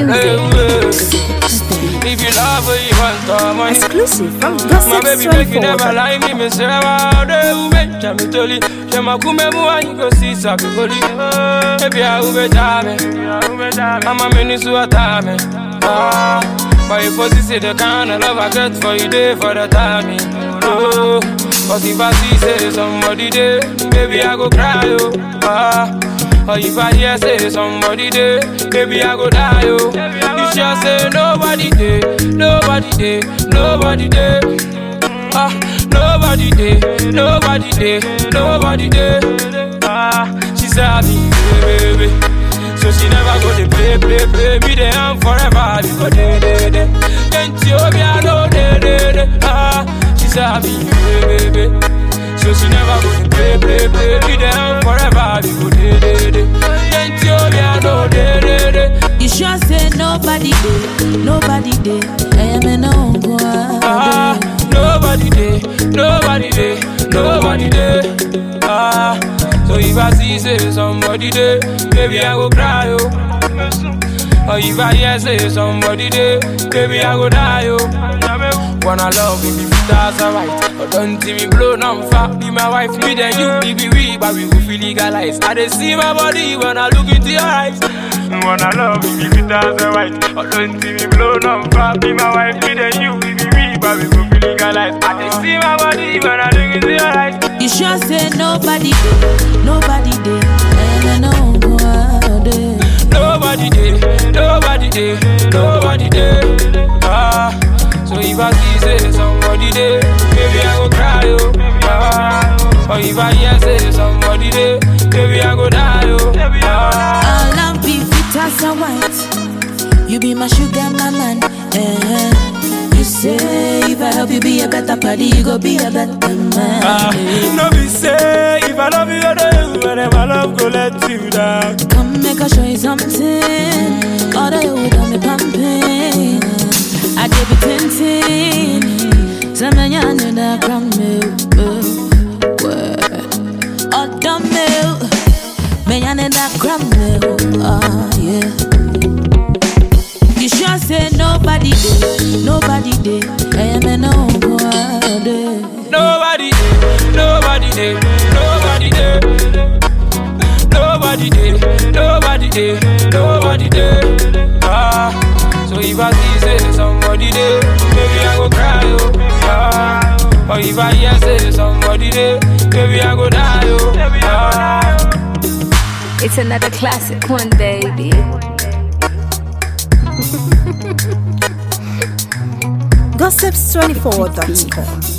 music. If you love her, you want the money. Exclusive from My baby make you never Gossip24. lie me, me say I'm de ube, chami toli. She ma kume mu and you go see sabi goli. Baby I ube jame, I'ma mini su atame. Ah, but you pussy say the kind of love I get for you day for the timing. Oh, but if I see say somebody there, baby I go cry oh. Ah. Or if I hear say somebody there, baby I go die oh. You sure say nobody there, nobody there, nobody there. Ah, nobody there, nobody there, nobody there. Ah, she said I be baby, so she never go to play, play, play. Me there and forever, we go day, day, day. Can't you be I know day, day, day. Ah, she said I be baby, so she never go to play, play, play. Me there and forever, we go day, day, day. Can't you be I know day, day, day. You sure say nobody did, nobody did. I am an uncle. Ah, nobody there, nobody there, nobody there. Ah, so if I see say somebody there, baby I go cry oh. Or if I hear say somebody there, baby I go die oh. Wanna love me, baby that's alright. But don't see me blow on fire. Be my wife, me then you, baby we, but we go feel legalized. I dey see my body when I look into your eyes. Wanna love me, baby that's alright. But don't see me blow on fire. Be my wife, me then you, baby we, but we go feel legalized. I dey see my body when I look into your eyes. You sure say nobody did, nobody did. I am an uncle. Nobody there, nobody there, nobody there. Ah, so if I see say somebody there, baby I go cry oh. Ah, or if I hear say somebody there, baby I go die oh. Ah, All I'm be fit as a white. You be my sugar, my man. Eh. You say if I help you be a better party, you go be a better man. ah, no be say if I love you, I know you, and if my love go let you down. Come make I show you something. All the you got me pumping. I give you tintin. Some man you know that from me. Oh, dumb me. Me you know that from me. Oh, yeah. You sure say nobody did, nobody did. I am an uncle. Nobody there, nobody there, nobody there. Nobody there, nobody there, nobody there. Ah, so if I see say somebody there, maybe I go cry oh. Ah, or if I hear say somebody there, maybe I go die oh. Ah. It's another classic one, baby. Gossips24.com.